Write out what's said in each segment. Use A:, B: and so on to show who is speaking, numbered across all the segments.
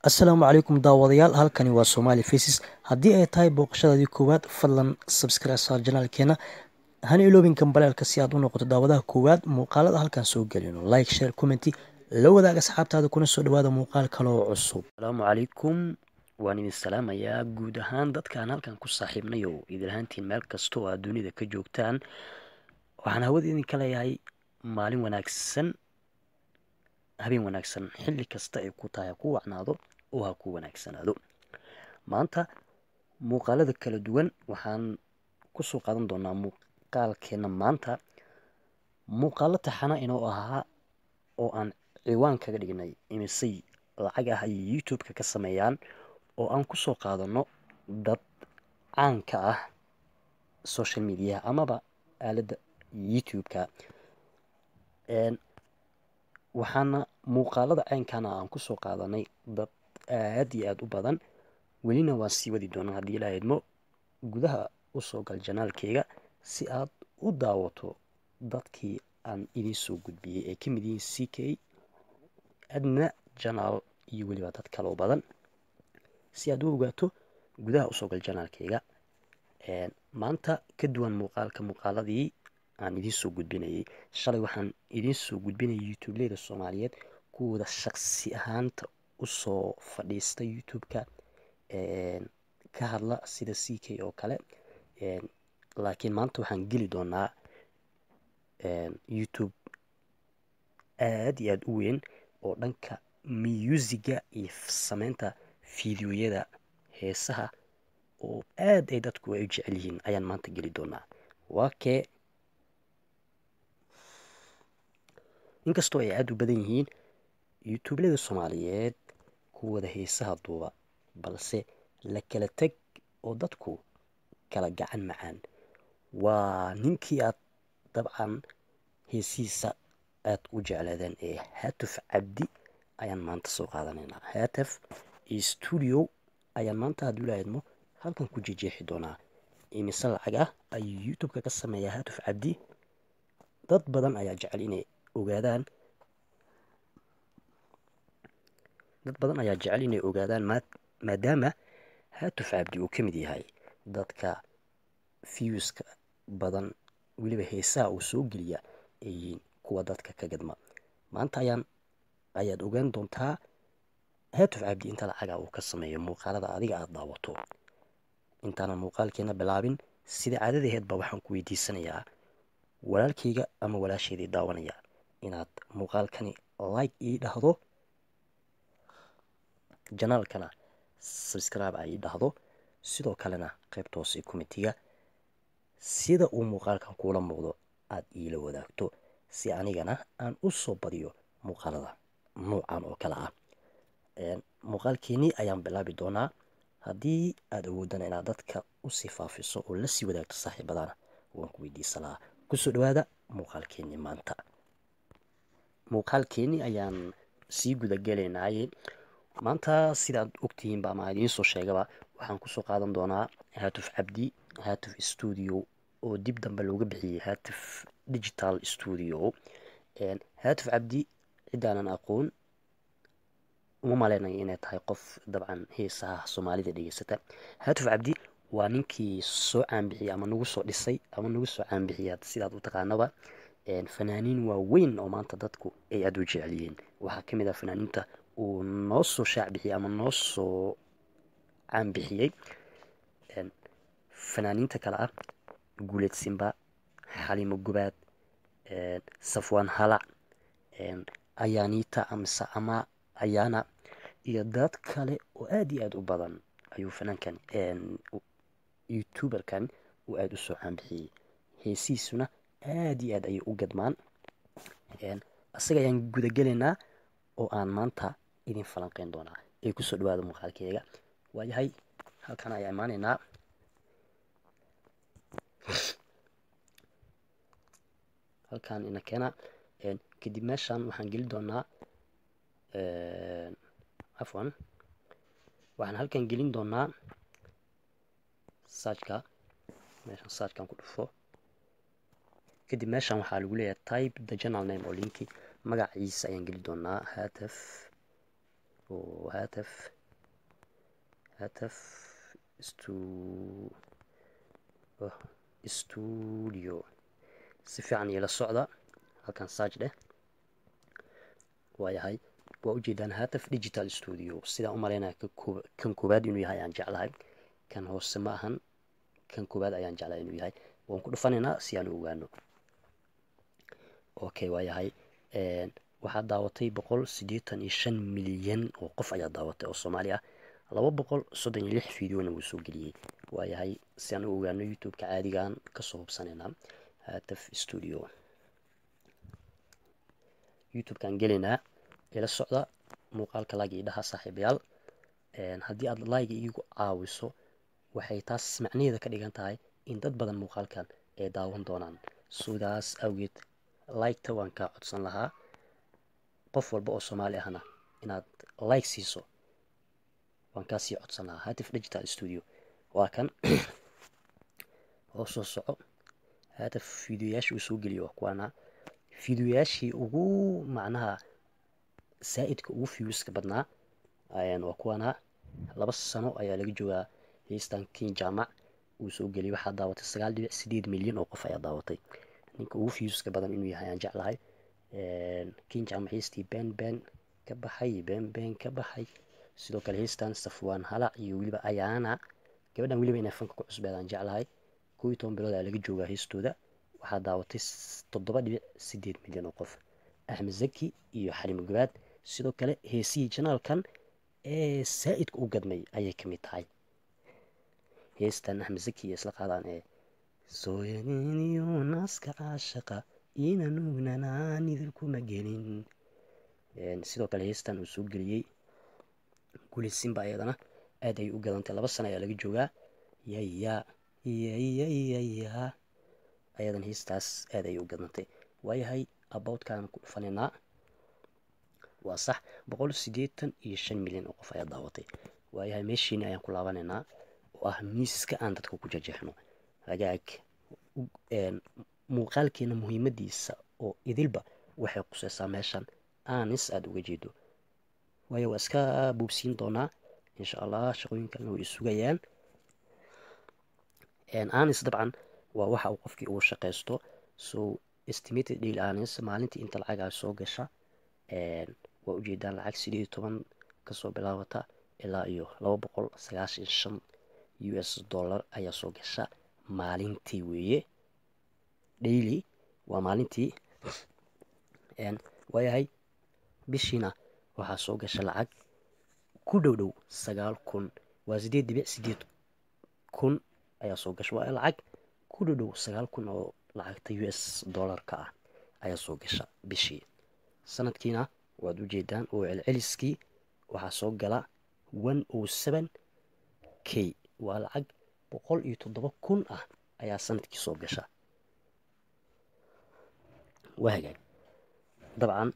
A: assalaamu calaykum daawadayaal halkani waa somaali faces haddii ay tahay booqashadaadii koowaad fadlan subscribe saar janaalkeena hana iloobin kambaleelka si aad u noqoto daawadaha koowaad muuqaalada halkan soo gelino like share commenty la wadaag asxaabtaada kuna soo dhawaada muuqaal kaloo cusub asalaamu calaykum waan idin salaamayaa guud ahaan dadkaan halkan ku saaxiibnayo idin ahaantiin meel kasta oo aad dunida ka joogtaan waxaan hawada idinka leeyahay maalin wanaagsan habeen wanaagsan xilli kasta ay ku tahay ha ku wacnaado oo ha ku wanaagsanaado maanta muuqaalada kala duwan waxaan kusoo qaadan doonaa muuqaalkeena maanta muuqaalo taxana inoo ahaa oo aan ciwaan kaga dhignay imisay lacag ah ayay youtube-ka ka sameeyaan oo aan kusoo qaadano dad caanka ah social mediaha amaba aaladda youtube-ka waxaana muuqaalada ceynkana aan kusoo qaadanay dad aad iyo aada u badan welina waan sii wadi doonaa haddii ilaa idmo gudaha usoo gal janaalkeyga si aad u daawato dadkii aan idiin soo gudbiyey ee ka mid yihiin c k adna janaal iyo weliba dad kaloo badan si aad u ogaato gudaha usoo gal janaalkeyga maanta ka duwan muuqaalka muuqaaladii aan idiin soo gudbinayay shalay waxaan idiin soo gudbinayay youtubeleyda soomaaliyeed kuwooda shaqsi ahaanta usoo fadhiista youtube-ka ka hadla sida c k oo kale laakiin maanta waxaan geli doonaa youtube aada iyo aada u weyn oo dhanka muusicga iyo sameynta fideoyada heesaha oo aada ay dadku ay u jecel yihiin ayaan maanta geli doonaa waa kee inkastoo ay aada u badan yihiin youtubelada soomaaliyeed kuwada heesaha duuba balse la kala teg oo dadku kala gacan macaan waa ninkii aad dabcan heesihiisa aada u jecleedeen ee haatuf cabdi ayaan maanta soo qaadanaynaa haataf iyo stuudio ayaan maanta hadduu lahaydmo halkan ku jejeexi doonaa imise lacag ah ayuu youtube-ka ka sameeyaa haatuf cabdi dad badan ayaa jecel inay ogaadaan dad badan ayaa jecel inay ogaadaan maadaama haatuf cabdi uu ka mid yahay dadka viewska badan weliba heesaha uu soo geliya ay yihiin kuwa dadka ka gadma maanta ayaan ayaad ogaan doontaa haatuf cabdi inta lacaga uu ka sameeyo muuqaalada adiga aada daawato intaanan muuqaalkeena bilaabin sida caadadaheedba waxaan ku weydiisanayaa walaalkayga ama walaasheedii daawanaya inaad muuqaalkani like ii dhahdo janaalkana subscribe ay ii dhahdo sidoo kalena qaybta hoose committiga sida uu muuqaalkan kuula muuqdo aada iila wadaagto si anigana aan u soo badiyo muuqaalada nuucan oo kale ah muuqaalkeenii ayaan bilaabi doonaa haddii aada awoodana inaad dadka usii faafiso oo lasii wadaagto saaxiibadana waan ku weydiisan lahaa kusoo dhawaada muuqaalkeenii maanta muuqaalkeenii ayaan sii gudagelaynaayey maanta sidaad ogtihiinba ama idiin soo sheegaba waxaan kusoo qaadan doonaa haatuf cabdi haatuf stuudio oo dib dambe looga bixiyey haatuf digital stuudio haatuf cabdi ciddaanan aqoon uma maleynayo inay tahay qof dabcan heesaha soomaalida dhegeysata haatuf cabdi waa ninkii soo caanbixiyey ama nagu soo dhisay ama nagu soo caanbixiya sidaad u taqaanaba fanaaniin waaweyn oo maanta dadku ay aada u jecel yihiin waxaa ka mid ah fanaaniinta uu noo soo shaacbixiyey ama noo soo caanbixiyey fanaaniinta kale ah guuleed simba xaliimo gubaad safwaan halac ayaaniita amse ama ayaana iyo dad kale oo aada iyo aada u badan ayuu fanaankan youtuberkan uu aada u soo caanbixiyey heesihiisuna aada iyo aad ayay u gadmaan isaga ayaan gudagelaynaa oo aan maanta idin falanqeyn doonaa ee kusoo dhawaada muuqaalkeega waayahay halkan ayaa imaanaynaa halkan ina keena kadib meeshan waxaan geli doonaa afwan waxaan halkan gelin doonaa saajka meeshan saajkan ku dhufo kadib meeshan waxaa lagu leeyahay type the journal name oo linki magaciisa ayaan geli doonaa haataf oo haataf
B: hataf studio si fiican iila socda halkan sarch dheh waayahay waa ujeedaan hataf digital studio sidaan u malaynaya kan koowaad inuu yahay ayaan jeclahay kan hoose ma ahan kan koowaad ayaan jeclahay inuu yahay waan ku dhufanaynaa si aan u ogaano okay waayahay waxaa daawatay boqol siddeetan iyo shan milyan oo qof ayaa daawatay oo soomaali ah laba boqol soddon iyo lix videona wuu soo geliyey waayahay si aan u ogaano youtube-ka caadigaan kasoo hubsanaynaa hataf studio youtube-kaan gelaynaa ila socda muuqaalka laag ii dhaha saaxiibayaal haddii aad laayga iigu caawiso waxay taas macnaheeda ka dhigan tahay in dad badan muuqaalkan ay daawan doonaan sidaas awgeed like-ta waan kaa codsan lahaa qof walba oo soomaali ahna inaad like siiso waan kaa sii codsan lahaa hatif digital studio waa kan oo soo soco hataf fideoyaashii uu soo geliyo waa kuwaana fideoyaashii ugu macnaha saa-idka ugu viewska badnaa waa kuwaana laba sano ayaa laga joogaa heystan kin jaamac uu soo geliyay waxaa daawatay sagaal dhibic sideed milyan oo qof ayaa daawatay ninka ugu viewska badan inuu yahay aan jeclahay kin jaamac heystii ben ben ka baxay ben ben ka baxay sidoo kale heystan safwaan halac iyo weliba ayaana gabadhan weliba inay fanka ku cusbeed aan jeclahay kow iyo toban bilood ayaa laga joogaa heystooda waxaa daawatay toddoba dhibic sideed milyan oo qof axmed zaki iyo xalimo gabaad sidoo kale heesihii janaalkan ee saa-idka u gadmay ayay ka mid tahay heestan axmed zaki iyo isla qaadaan ee sooyaniyo naaska caashaqa ina nugnanaan idinkuma gelin sidoo kale heestan uu soo geliyey gulisinba ayadana aad ayay u gadantay laba sana ayaa laga joogaa yaya yayayaya ayadan heestaas aad ayay u gadantay waayahay aboutkaan ku dhufanaynaa waa sax boqol siddeetan iyo shan milyan oo qof ayaa daawatay waayahay meeshiini ayaan ku laabanaynaa oo ah miiska aan dadka ku jajeexno hagaag muuqaalkeena muhiimadiisa oo idilba waxay quseysaa meeshan aanis aada uga jeedo waayo waa iska buubsiin doonaa insha allah shaqooyinkalna way sugayaan anis dabcan waa waxa uu qofkii ugu shaqaysto so estimated deal anis maalintii inta lacagaa soo gasha waa ujeedaan lacag sideed iyo toban kasoo bilaabata ilaa iyo laba boqol sagaashan shan u s dollar ayaa soo gasha maalintii weeye daily waa maalintii waayahay bishiina waxaa soo gasha lacag ku dhow dhow sagaal kun waa sideed dhibic sideed kun ayaa soo gasha waa lacag ku dhow dhow sagaal kun oo lacagta u s dollarka ah ayaa soo gasha bishii sanadkiina waad ujeedaan oo celceliskii waxaa soo gala one o seven k waa lacag boqol iyo toddoba kun ah ayaa sanadkii soo gasha waa hagaag dabcan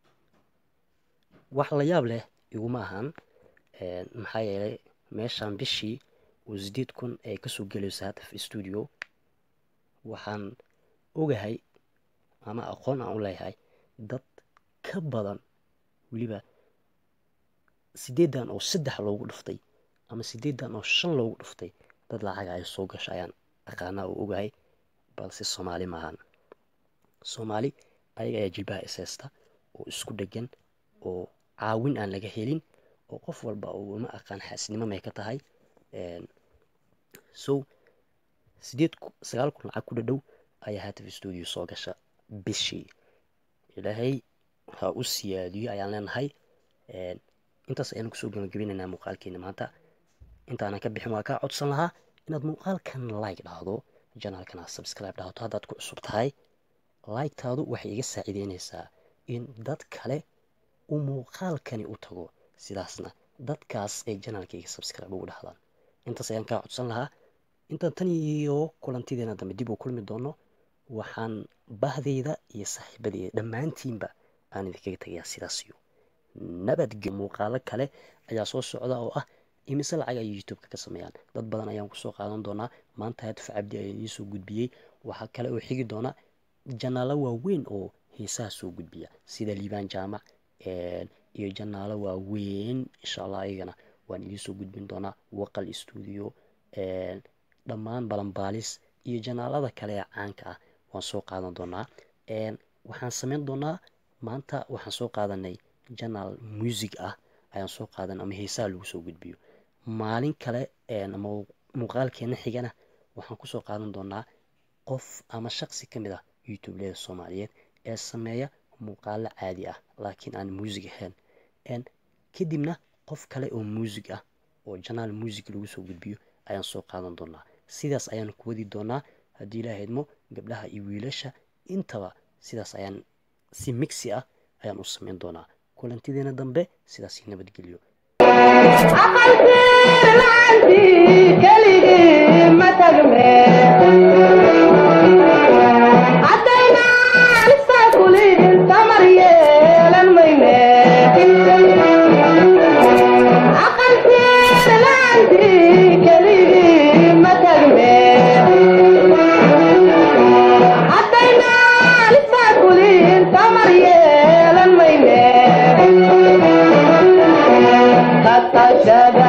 B: wax la yaab leh iguma ahan maxaa yeelay meeshaan bishii oo sideed kun ay kasoo gelayso hataf stuudio waxaan ogahay ama aqoon aan u leeyahay dad ka badan weliba sideedan oo saddex loogu dhuftay ama sideedan oo shan loogu dhuftay dad lacaga ay soo gasho ayaan aqaanaa oo ogahay balse soomaali maahan soomaali ayaga ayaa jilbaha isheysta oo isku dhegan oo caawin aan laga helin oo qof walba oo uma aqaan xaasnimo may ka tahay so sideed sagaal kun lacag ku dhadhow ayaa hataf stuudio soo gasha bishii ilaahay ha u siyaadiyo ayaan leenahay intaas ayaan kusoo gabagabinaynaa muuqaalkeena maanta intaanan ka bixin waa kaa codsan lahaa inaad muuqaalkan like dhahdo janaalkan aad subscribe dhahdo haddaad ku cusub tahay like-taadu waxay iga saaciideynaysaa in dad kale uu muuqaalkani u tago sidaasna dadkaas ay janaalkayga subscribe ugu dhahdaan intaas ayaan kaa codsan lahaa intaan tan iyo kulantideena dambe dib uu kulmi doono waxaan bahdayda iyo saaxiibadeyda dhammaantiinba aan idinkaga tagayaa sidaas iyo nabadge muuqaalo kale ayaa soo socda oo ah imise lacag ay youtube-ka ka sameeyaan dad badan ayaan kusoo qaadan doonaa maanta hataf cabdi ayaa idiin soo gudbiyey waxaa kale oo xigi doona janaalo waaweyn oo heesaha soo gudbiya sida liibaan jaamac iyo janaalo waaweyn insha allah ayagana waan idiin soo gudbin doonaa waqal stuudio dhammaan balanbaalis iyo janaalada kale ee caanka ah waan soo qaadan doonaa waxaan sameyn doonaa maanta waxaan soo qaadanay janaal music ah ayaan soo qaadan ama heesaha lagu soo gudbiyo maalin kale ama muuqaalkeena xigana waxaan kusoo qaadan doonaa qof ama shaqsi ka mid ah youtubeleda soomaaliyeed ee sameeya muuqaalo caadi ah laakiin aan muusig ahayn kadibna qof kale oo muusig ah oo janaal muusig lagu soo gudbiyo ayaan soo qaadan doonaa sidaas ayaan ku wadi doonaa haddii ilaaha idmo gabdhaha iyo wiilasha intaba sidaas ayaan si migsi ah ayaan u sameyn doonaa kulantideena dambe sidaas nabadgelyo
C: Shada